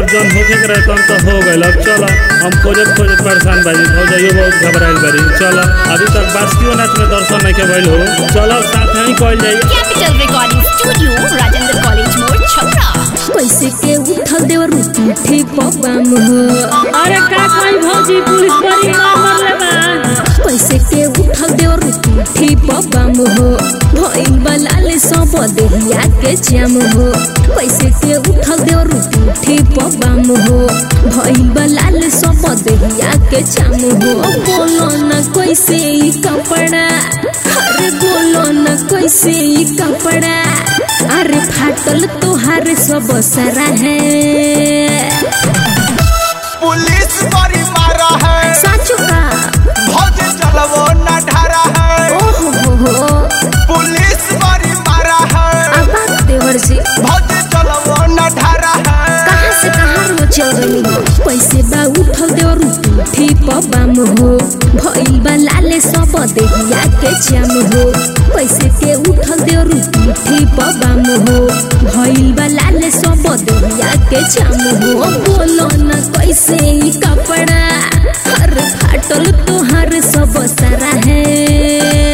अब जौन होखे के रहे तौन तो हो गइल अब चल हम खोजत खोजत परेशान बानी भौजाइयो बहुत घबराइल बारी चल अभी तक बासुकीनाथ में दर्शन नहीं के भइल हो चल साथ ही कइल जाई capital recording studio Rajendra college मोड़ छपरा कैसे के उठल देवर उठी पबाम हो अरे का कोई भौजी पुलिस बड़ी मार मरले बा कैसे के उठल देवर उठी पबाम हो भइल बलाले सब देहिया के जाम हो कैसे के उठल देवर उठी पबाम हो भइल बलाले सब देहिया के जाम हो बोलो न कैसे ई कपड़ा अरे बोलो न कैसे ई कपड़ा अरे फाटल तोहार सब सारा है पुलिस बड़ी मारा है साचो का भौज चलवो न ढारा है ओहो हो हो पुलिस बड़ी मारा है अब देवर जी भौज चलवो न ढारा है कहाँ से कहाँ रो चल रही हो पैसे बा उठल देवर उठी पबाम हो भइल बा लाले सब देहिया के जाम हो पैसे के उठल देवर उठी पबाम हो भइल बा लाले सब देहिया के जाम हो बोलो न कैसे ई कपड़ा हर फाटल तोहार सब सारा है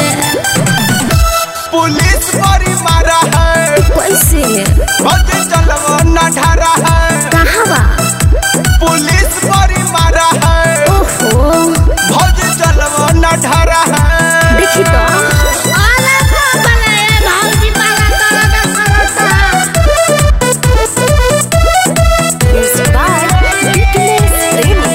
पुलिस बड़ी मारा है कैसे भौज चलवो न ढारा है कहाँ बा पुलिस बड़ी मारा है ओहो भौज चलवो न ढारा है देखी तो म्यूजिक बाय विकनेश प्रेमी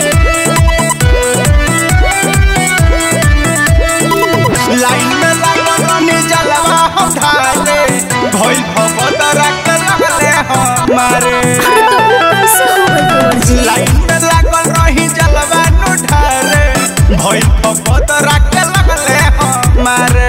लाइन में लागल रहनी जलवा हम ढाले भइल भगत रख लगले हमारे लाइन में लागल रही जलवा नु ढाले भइल भगत रख लगले हमारे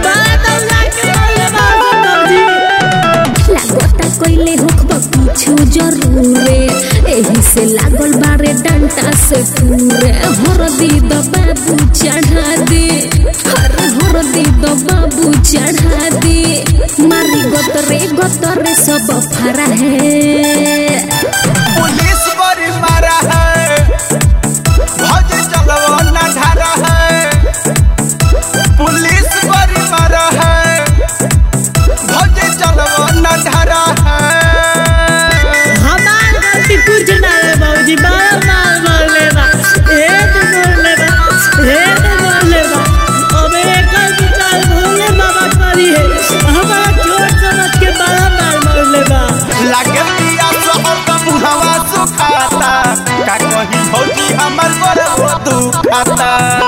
लागता कइले होखबा कुछु जरूरे एही से लागल बारे डंटा से टूरे हरदी द बाबू चढ़ा दे हर हरदी द बाबू चढ़ा दे मारी गतरे गतरे सब फरा है पुलिस बड़ी मारा है भज चलवो न ढारा है पुलिस बड़ी मारा है भज चलवो न ढारा है हमार गलती कुछ ना है भौजी बार मार मरले बा एक मरले बा एक मरले बा अब एक विचार भोले बाबा करी है हमारा छोट समझ के बड़ा मार मरले बा लागे पिया शहर का मुहवा सुखाता का कहीं भौजी हमर गोरवा दुखाता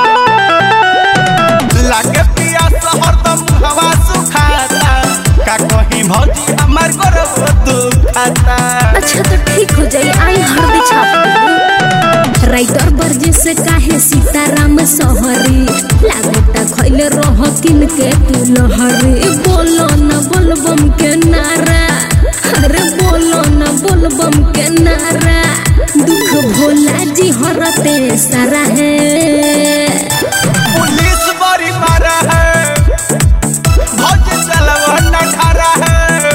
लागे पिया शहर का मुहवा सुखाता का कहीं भौजी हमर गोरवा दुखाता अच्छा तो ठीक हो जाई आई हरदी छाप दे राइटर बर्जे से काहे सीताराम सहरी लागता खैले रह किन के तू लहरी बोलो न बोलबम के नारा अरे बोलो न बोलबम के नारा दुख भोला जी हरते सारा है पुलिस बड़ी मारा है भौज चलवा न ढारा है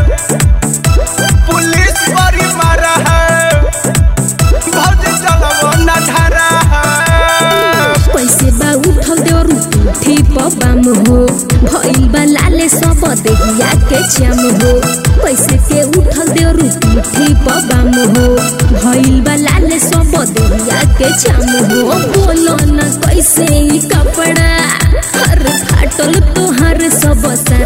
पुलिस बड़ी मारा है भौज चलवा न ढारा है पैसे बा उठल देवर उठी पबाम हो भइल बा लाले सब देहिया के चाम हो पैसे के उठल देवर उठी पबाम हो भइल बा लाले सब देहिया के चाम हो बोलो न कैसे ई कपड़ा हर फाटल तोहर सब सा